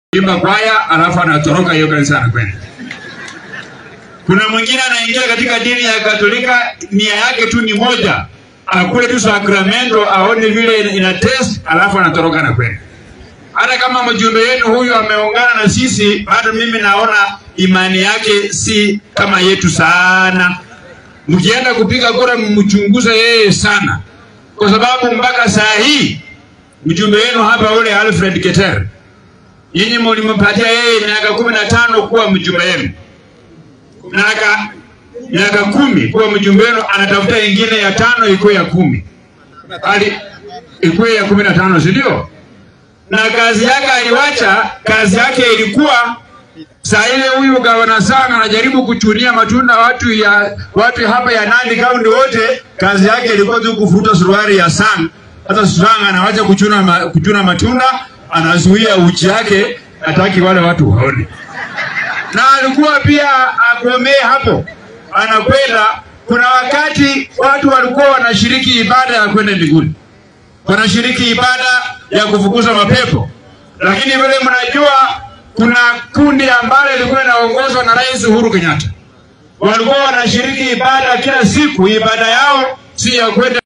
imba kwaya alafu anatoroka hiyo kanisa anakwenda. Kuna mwingine anaingia katika dini ya Katolika, nia yake tu ni moja, akule tu sakramento, aone vile ina- ina test, alafu anatoroka na kwenda. Hata kama mjumbe wenu huyu ameungana na sisi, bado mimi naona imani yake si kama yetu sana. Mkienda kupiga kura, mchunguze yeye sana, kwa sababu mpaka saa hii mjumbe wenu hapa ule Alfred Keter Nyinyi mlimpatia yeye miaka kumi na tano kuwa mjumbe wenu, miaka miaka kumi kuwa mjumbe wenu, anatafuta ingine ya tano ikuwe ya kumi ali ikuwe ya kumi na tano si ndio? Na kazi yake aliwacha, kazi yake ilikuwa saa ile huyu gavana sana anajaribu kuchunia matunda watu ya watu hapa ya Nandi kaunti wote, kazi yake ilikuwa tu kufuta suruali ya Sang. Hata Sang anawacha kuchuna, ma, kuchuna matunda, anazuia uchi yake, hataki wale watu waone. Na alikuwa pia agomee hapo, anakwenda. Kuna wakati watu walikuwa wanashiriki ibada ya kwenda mbinguni, wanashiriki ibada ya kufukuza mapepo, lakini vile mnajua kuna kundi ambalo lilikuwa linaongozwa na Rais Uhuru Kenyatta. Walikuwa wanashiriki ibada kila siku, ibada yao si ya kwenda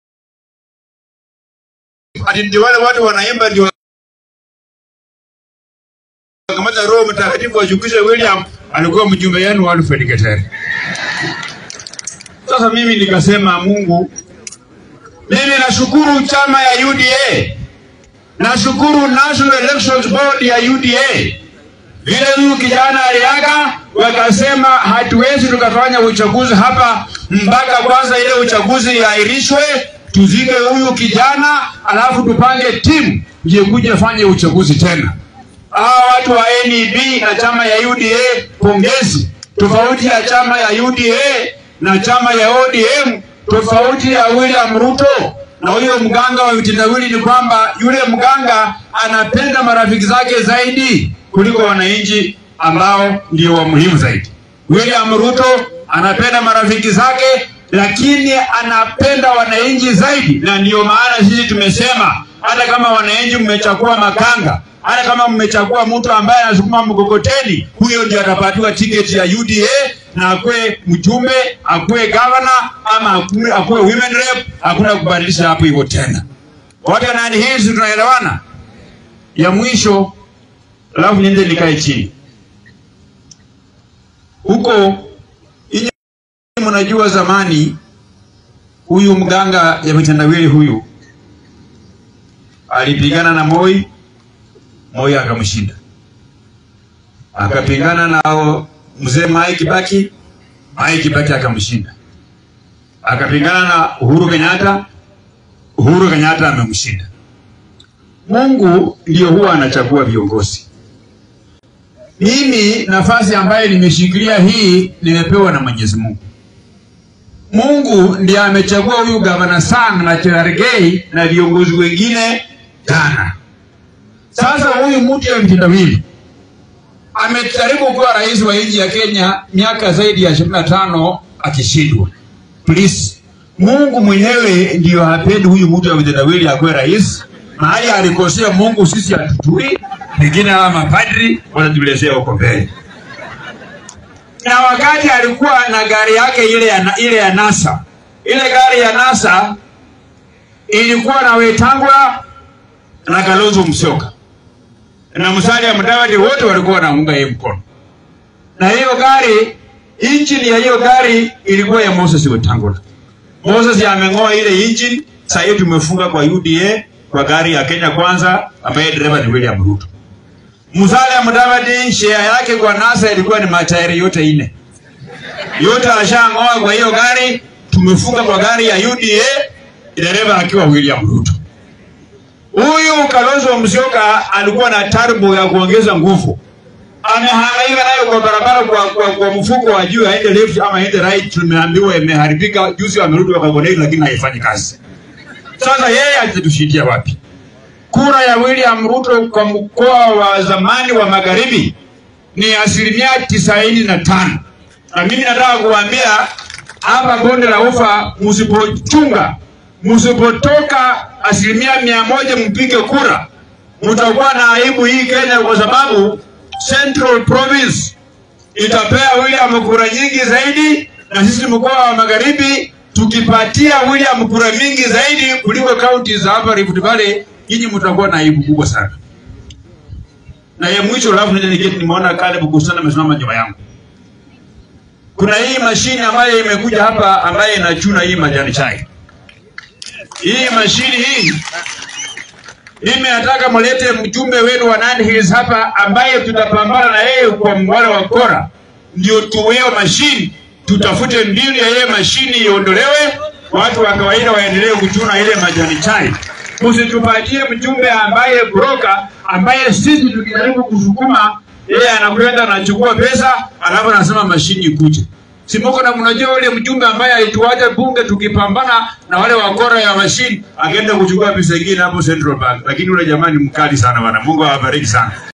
ati ndio wale watu wanaimba ndio kamata Roho Mtakatifu washukishe William, alikuwa mjumbe yenu Alfred Keter. Sasa mimi nikasema, Mungu, mimi nashukuru chama ya UDA Nashukuru National Elections Board ya UDA vile huyu kijana aliaga, wakasema hatuwezi tukafanya uchaguzi hapa mpaka kwanza ile uchaguzi iahirishwe, tuzike huyu kijana, alafu tupange timu je kuja fanye uchaguzi tena. Hawa watu wa NEB na chama ya UDA, pongezi. Tofauti ya chama ya UDA na chama ya ODM, tofauti ya William Ruto na huyo mganga wa vitendawili ni kwamba yule mganga anapenda marafiki zake zaidi kuliko wananchi ambao ndio wa muhimu zaidi. William Ruto anapenda marafiki zake, lakini anapenda wananchi zaidi, na ndiyo maana sisi tumesema hata kama wananchi mmechagua makanga, hata kama mmechagua mtu ambaye anasukuma mkokoteni, huyo ndio atapatiwa tiketi ya UDA na akuwe mjumbe, akuwe gavana ama akuwe, akuwe women rep. Hakuna kubadilisha hapo hivyo tena. Wote nani hizi tunaelewana? Ya mwisho, alafu niende nikae chini huko. Inyi mnajua zamani huyu mganga ya vitendawili huyu alipigana na Moi, Moi akamshinda, akapigana na mzee Mwai Kibaki, Mwai Kibaki akamshinda, akapigana na Uhuru Kenyatta, Uhuru Kenyatta amemshinda. Mungu ndio huwa anachagua viongozi. Mimi nafasi ambayo nimeshikilia hii nimepewa na Mwenyezi Mungu. Mungu ndiye amechagua huyu gavana Sang na Cherargei na viongozi wengine jana. Sasa huyu mtu ya mtendawili amejaribu kuwa rais wa nchi ya Kenya miaka zaidi ya ishirini na tano akishindwa. Please, Mungu mwenyewe ndiyo hapendi huyu mtu ya mtendawili akuwe rais. Mahali alikosea Mungu sisi hatujui, pengine hawa mapadri watatuelezea huko mbele. Na wakati alikuwa na gari yake ile ya, ile ya NASA, ile gari ya NASA ilikuwa na Wetangula na Kalonzo Musyoka na Musalia Mudavadi, wote walikuwa wanaunga yeye mkono, na hiyo gari, injini ya hiyo gari ilikuwa ya Moses Wetangula. Moses ameng'oa ile injini, sasa hiyo tumefunga kwa UDA kwa gari ya Kenya Kwanza ambaye dereva ni William Ruto. Musalia Mudavadi share yake kwa NASA ilikuwa ni matairi yote ine, yote ashang'oa kwa hiyo gari, tumefunga kwa gari ya UDA, dereva akiwa William Ruto. Huyu Kalonzo Musyoka alikuwa na turbo ya kuongeza nguvu, amehangaika nayo kwa barabara kwa, kwa, kwa mfuko wa juu aende left ama aende right. Tumeambiwa imeharibika, juzi wamerudi wakagonei, lakini haifanyi kazi. Sasa yeye atatushindia wapi? Kura ya William Ruto kwa mkoa wa zamani wa magharibi ni asilimia tisaini na tano na mimi nataka kuambia hapa bonde la ufa, msipochunga msipotoka asilimia mia moja mpige kura, mtakuwa na aibu hii Kenya, kwa sababu Central Province itapea William kura nyingi zaidi, na sisi mkoa wa Magharibi tukipatia William kura mingi zaidi kuliko kaunti za hapa Rift Valley, nyinyi mtakuwa na aibu kubwa sana. Na ya mwisho, alafu nije niketi, nimeona Caleb Kusana amesimama nyuma yangu. Kuna hii mashine ambayo imekuja hapa ambayo inachuna hii majani chai. Hii mashine hii mimi nataka mlete mjumbe wenu wa Nandi Hills hapa ambaye tutapambana na yeye kwa mwale wa kora, ndio tuweo mashine, tutafute mbinu ya ile mashine iondolewe, watu wa kawaida waendelee kuchuna ile majani chai. Msitupatie mjumbe ambaye broka, ambaye sisi tukijaribu kusukuma yeye anakwenda anachukua pesa, alafu anasema mashine ikuje. Simoko na mnajua yule mjumbe ambaye alituacha bunge tukipambana na wale wakora ya mashine, akaenda kuchukua pesa nyingine hapo Central Bank, lakini yule jamani mkali sana bwana. Mungu awabariki sana.